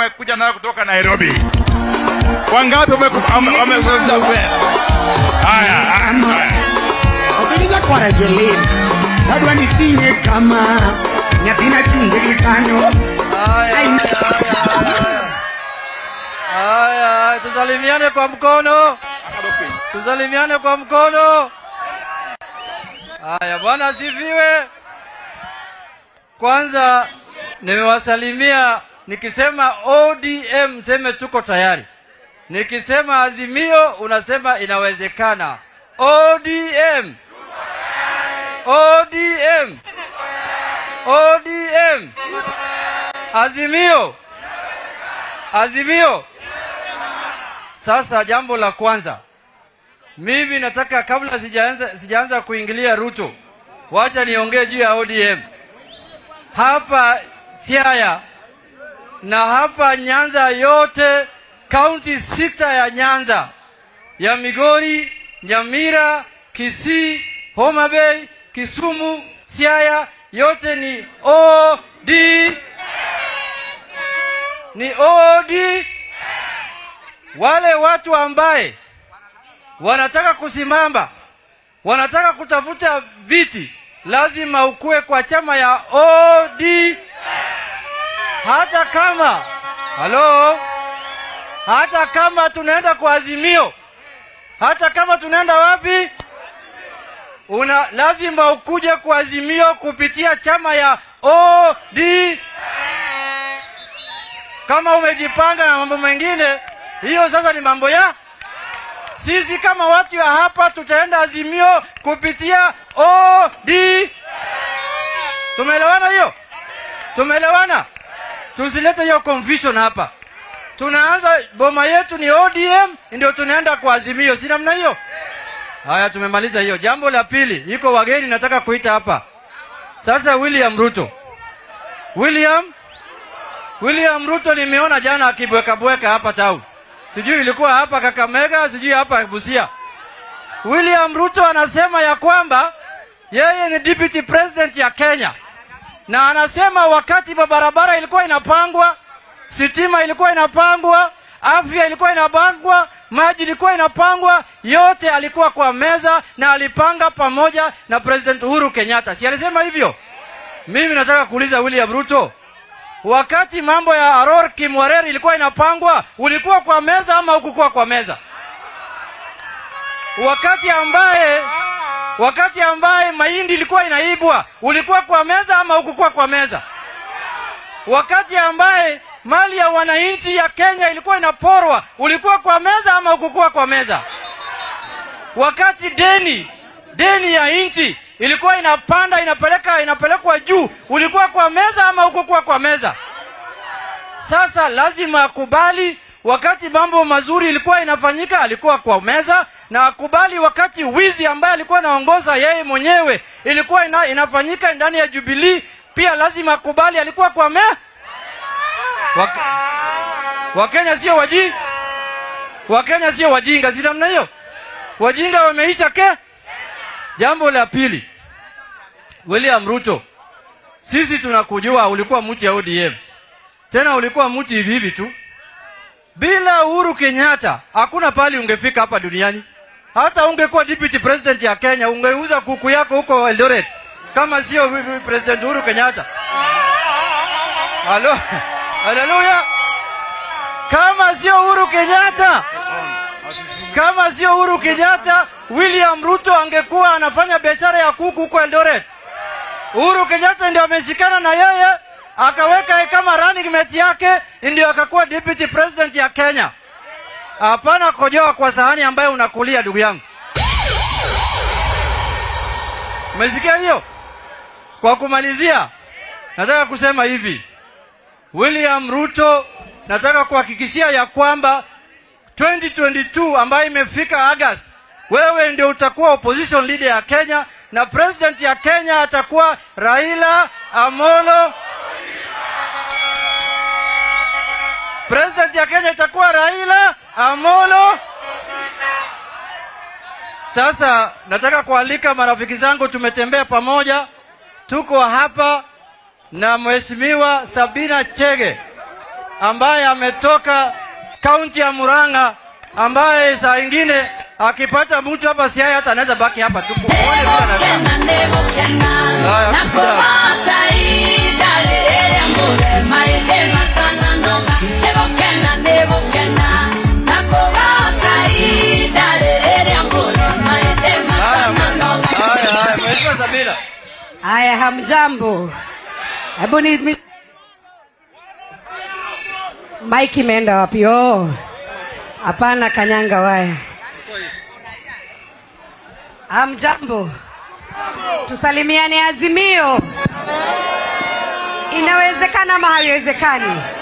wamekuja nayo kutoka Nairobi. Wangapi wameku- wame- wame- haya haya, haya. Okija kwara jelena Dadwa nitinge kama Nyathina chunge gi kanyo Haya, haya, haya, tusalimiane kwa mkono, tusalimiane kwa mkono. Haya, Bwana asifiwe. Kwanza nimewasalimia nikisema ODM, seme tuko tayari. Nikisema Azimio unasema inawezekana. ODM, ODM, ODM, Azimio, Azimio. Sasa jambo la kwanza, mimi nataka kabla sijaanza sijaanza kuingilia Ruto, wacha niongee juu ya ODM hapa Siaya na hapa Nyanza yote, kaunti sita ya Nyanza ya Migori, Nyamira, Kisii, Homa Bay, Kisumu, Siaya yote ni OD ni OD. Wale watu ambaye wanataka kusimama, wanataka kutafuta viti, lazima ukue kwa chama ya OD, hata kama halo, hata kama tunaenda kwa Azimio, hata kama tunaenda wapi, una lazima ukuje kwa Azimio kupitia chama ya OD. Kama umejipanga na mambo mengine, hiyo sasa ni mambo ya sisi. Kama watu ya hapa tutaenda Azimio kupitia OD. Tumeelewana hiyo? Tumeelewana? Tusilete hiyo confusion hapa. Tunaanza boma yetu ni ODM, ndio tunaenda kwa Azimio, si namna hiyo? Haya, tumemaliza hiyo. Jambo la pili, iko wageni nataka kuita hapa sasa. William Ruto, William William Ruto nimeona jana akibweka bweka hapa town, sijui ilikuwa hapa Kakamega, sijui hapa Busia. William Ruto anasema ya kwamba yeye ni deputy president ya Kenya, na anasema wakati barabara ilikuwa inapangwa, sitima ilikuwa inapangwa, afya ilikuwa inapangwa, maji ilikuwa inapangwa, yote alikuwa kwa meza na alipanga pamoja na President Uhuru Kenyatta. Si alisema hivyo? Mimi nataka kuuliza William Ruto, wakati mambo ya Aror Kimwarer ilikuwa inapangwa, ulikuwa kwa meza ama hukukuwa kwa meza? Wakati ambaye wakati ambaye mahindi ilikuwa inaibwa, ulikuwa kwa meza ama hukukuwa kwa meza? Wakati ambaye mali ya wananchi ya Kenya ilikuwa inaporwa, ulikuwa kwa meza ama hukukuwa kwa meza? Wakati deni deni ya nchi ilikuwa inapanda inapeleka inapelekwa juu, ulikuwa kwa meza ama hukukuwa kwa meza? Sasa lazima akubali wakati mambo mazuri ilikuwa inafanyika alikuwa kwa meza, na akubali wakati wizi ambaye alikuwa anaongoza yeye mwenyewe ilikuwa ina, inafanyika ndani ya Jubilee, pia lazima akubali alikuwa kwa me Wak... Wakenya sio waji Wakenya sio wajinga, si namna hiyo? Wajinga wameisha ke. Jambo la pili, William Ruto, sisi tunakujua ulikuwa mtu ya ODM, tena ulikuwa mtu hivi hivi tu. Bila Uhuru Kenyatta hakuna pali ungefika hapa duniani. Hata ungekuwa deputy president ya Kenya, ungeuza kuku yako huko Eldoret kama sio President Uhuru Kenyatta. Halo, haleluya! Kama sio Uhuru Kenyatta, kama sio Uhuru Kenyatta, William Ruto angekuwa anafanya biashara ya kuku huko Eldoret. Uhuru Kenyatta ndio ameshikana na yeye akaweka yeye kama running mate yake, ndio akakuwa deputy president ya Kenya. Hapana kojoa kwa sahani ambayo unakulia, ndugu yangu. Umesikia hiyo? Kwa kumalizia, nataka kusema hivi, William Ruto, nataka kuhakikishia ya kwamba 2022 ambayo imefika August, wewe ndio utakuwa opposition leader ya Kenya na president ya Kenya atakuwa Raila Amolo. President ya Kenya itakuwa Raila Amolo. Sasa nataka kualika marafiki zangu, tumetembea pamoja, tuko hapa na Mheshimiwa Sabina Chege ambaye ametoka kaunti ya Murang'a, ambaye saa ingine akipata mtu hapa Siaya hata anaweza baki hapa tu. Muone vile anasema. Haya, Haya, haya, haya, Mheshimiwa Sabina. Haya, hamjambo. Hebu ni mi- Mike imeenda wapi? Oh, hapana, kanyanga waya. Hamjambo, tusalimiane. Azimio, inawezekana ama haiwezekani?